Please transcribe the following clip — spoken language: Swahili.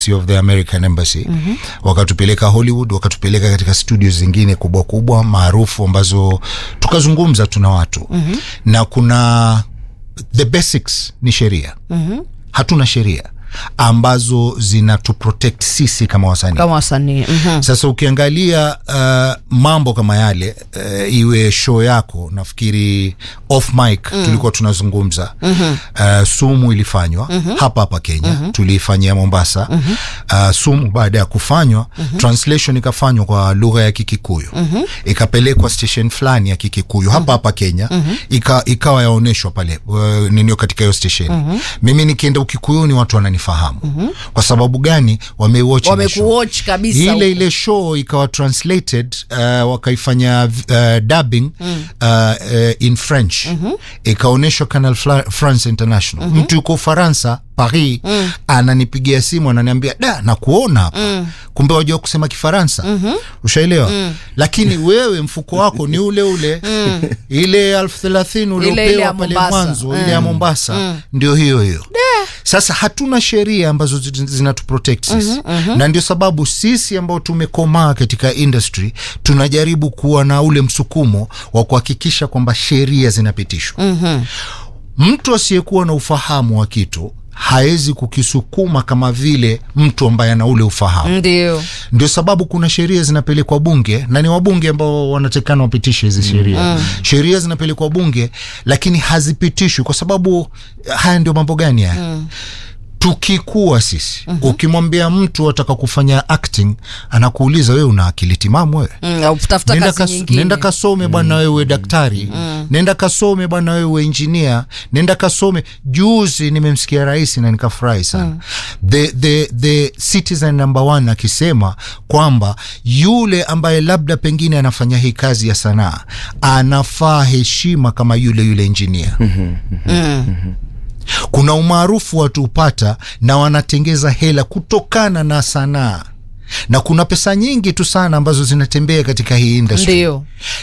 of the American Embassy mm-hmm. wakatupeleka Hollywood, wakatupeleka katika studio zingine kubwa kubwa maarufu ambazo tukazungumza tuna watu mm-hmm. na kuna the basics ni sheria mm-hmm. hatuna sheria ambazo zinatuprotect sisi kama wasanii kama wasanii mhm. sasa ukiangalia uh, mambo kama yale uh, iwe show yako nafikiri off mic mm. tulikuwa tunazungumza mm-hmm. uh, sumu ilifanywa mm-hmm. hapa hapa kenya mm-hmm. tuliifanyia mombasa mm-hmm. uh, sumu baada ya kufanywa mm-hmm. translation ikafanywa kwa lugha ya kikikuyu mm-hmm. ikapelekwa station fulani ya kikikuyu mm-hmm. hapa hapa kenya mm-hmm. Ika, ikawa yaonyeshwa pale uh, ninio katika hiyo station mm-hmm. mimi nikienda ukikuyuni watu wananifahamu mm-hmm. kwa sababu gani wamewatch ile show wamekuwatch kabisa ile huko. ile show ikawa translated uh, wakaifanya uh, dubbing mm. uh, uh, in french mm-hmm. ikaonyeshwa canal Fla- france international mm-hmm. mtu yuko ufaransa paris mm. ananipigia simu ananiambia da na kuona mm. kumbe wajua kusema kifaransa mm-hmm. ushaelewa mm. lakini wewe mfuko wako ni ule ule mm. ile elfu thelathini ile ya uliopewa pale Mombasa. mwanzo ile ya mombasa mm. ndio hiyo hiyo sasa hatuna sheria ambazo zi- zinatuprotect sisi mm-hmm, mm-hmm. na ndio sababu sisi ambao tumekomaa katika industry tunajaribu kuwa na ule msukumo wa kuhakikisha kwamba sheria zinapitishwa mm-hmm. mtu asiyekuwa na ufahamu wa kitu hawezi kukisukuma kama vile mtu ambaye ana ule ufahamu ndio ndio sababu kuna sheria zinapelekwa bunge na ni wabunge ambao wanatakikana wapitishe hizi sheria mm. sheria zinapelekwa bunge lakini hazipitishwi kwa sababu haya ndio mambo gani haya mm tukikuwa sisi mm-hmm. ukimwambia mtu ataka kufanya acting anakuuliza wewe una akili timamu wewe Mm, au tafuta nenda, kazi kas, nyingine nenda kasome bwana wewe daktari mm. nenda kasome bwana wewe injinia nenda kasome juzi nimemsikia rais na nikafurahi sana mm. the, the, the citizen number one akisema kwamba yule ambaye labda pengine anafanya hii kazi ya sanaa anafaa heshima kama yule yule injinia kuna umaarufu watu hupata na wanatengeza hela kutokana na sanaa na kuna pesa nyingi tu sana ambazo zinatembea katika hii industry ndio